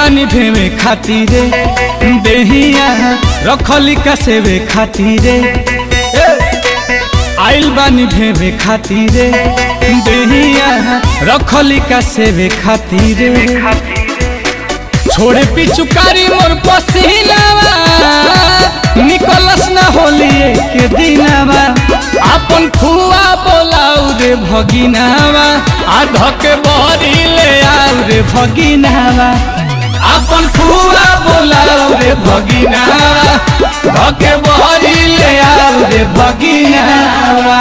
बानी भेवे खातिरे देहिया रखली का सेवे खातिरे आइल बानी भेवे खातिरे देहिया रखली का सेवे खातिरे छोड़े पिचुकारी मोर पसीनावा निकलस ना होली के दिनावा अपन फुआ बोलाऊ रे भगिनावा आ धके बहरी ले आऊ रे भगिनावा अपन फुआ बोलाऊ रे भगिनावा धके बहरी ले आऊ रे भगिनावा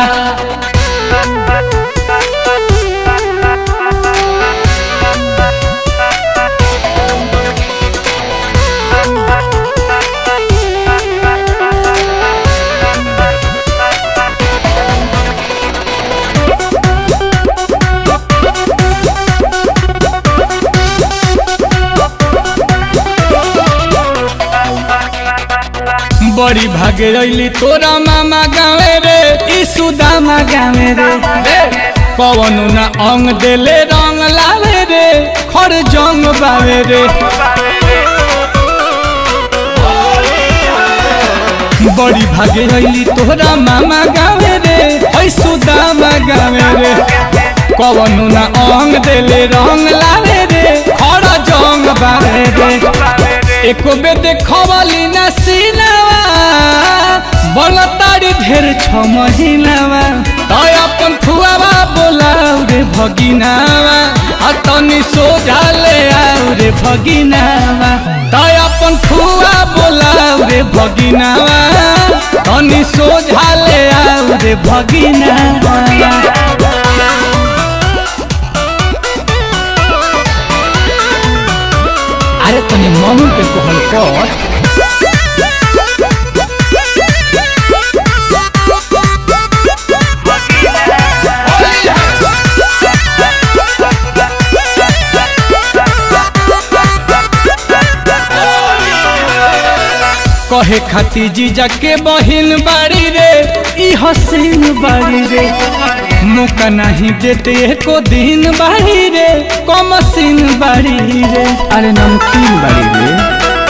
बड़ी भागे रैली तोरा मामा गावे रे ई सुदामा गावे रे कवनु ना अंग देले रंग लावे रे खर जंग बावे रे बड़ी भागे रैली तोरा मामा गावे रे ऐ सुदामा गावे रे कवनु ना अंग देले रंग लावे रे खर जंग बावे रे एको बे देखवली ना सीनावा बल तारी ढेर छ महिनावा तय अपन फुआवा बोलाऊ रे भगिनावा आ तनी सोझा ले आऊ रे भगिनावा तय अपन फुआ बोलाऊ रे भगिनावा तनी सोझा ले आऊ रे भगिनावा अरे तनी मम्मी के कहल कर कहे खाती जीजा के बहिन बाड़ी रे ई हसीन बाड़ी रे मौका नहीं देते एको दिन बाड़ी रे कमसीन बाड़ी रे अरे नमकीन बाड़ी रे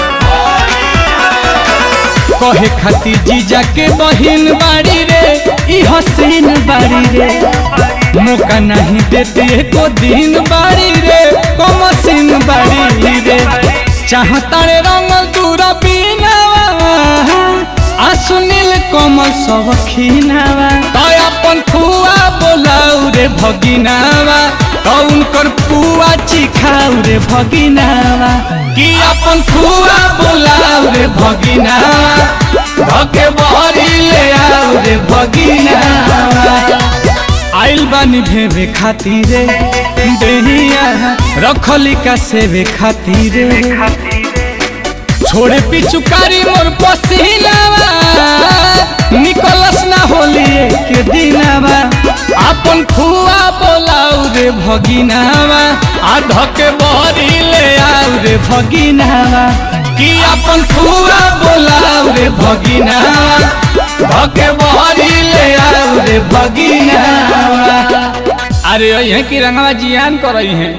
कहे खाती जीजा के बहिन बाड़ी रे ई हसीन बाड़ी रे मौका नहीं देते एको दिन बाड़ी रे कमसीन बाड़ी रे चाहता रे रंगल दूरा बीनावा आ सुनील कमल सब खीनावा तय अपन फुआ बोलाऊ रे भगिनावा तो उनकर पुआ चिखाऊ रे भगिनावा कि अपन फुआ बोलाऊ रे भगिनावा धके बहरी ले आऊ रे भगिनावा आइल बानी भेवे खातिरे देहिया रखली का सेवे खातिरे छोड़े पिचुकारी मोर पसीनावा निकलस ना होली के दिनावा अपन फुआ बोलाऊ रे भगिनावा आ धके बहरी ले आऊ रे भगिनावा कि अपन फुआ बोलाऊ रे भगिनावा धके बहरी ले आऊ रे भगिनावा अरे यही की रंगवा जियान कर रही हैं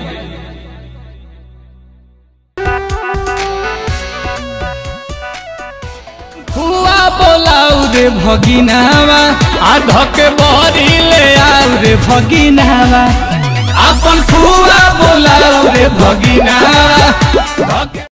फुआ बोलाऊ रे भगिनावा आ धके बहरी ले आऊ रे भगिनावा अपन फुआ बोलाऊ रे भगिनावा धके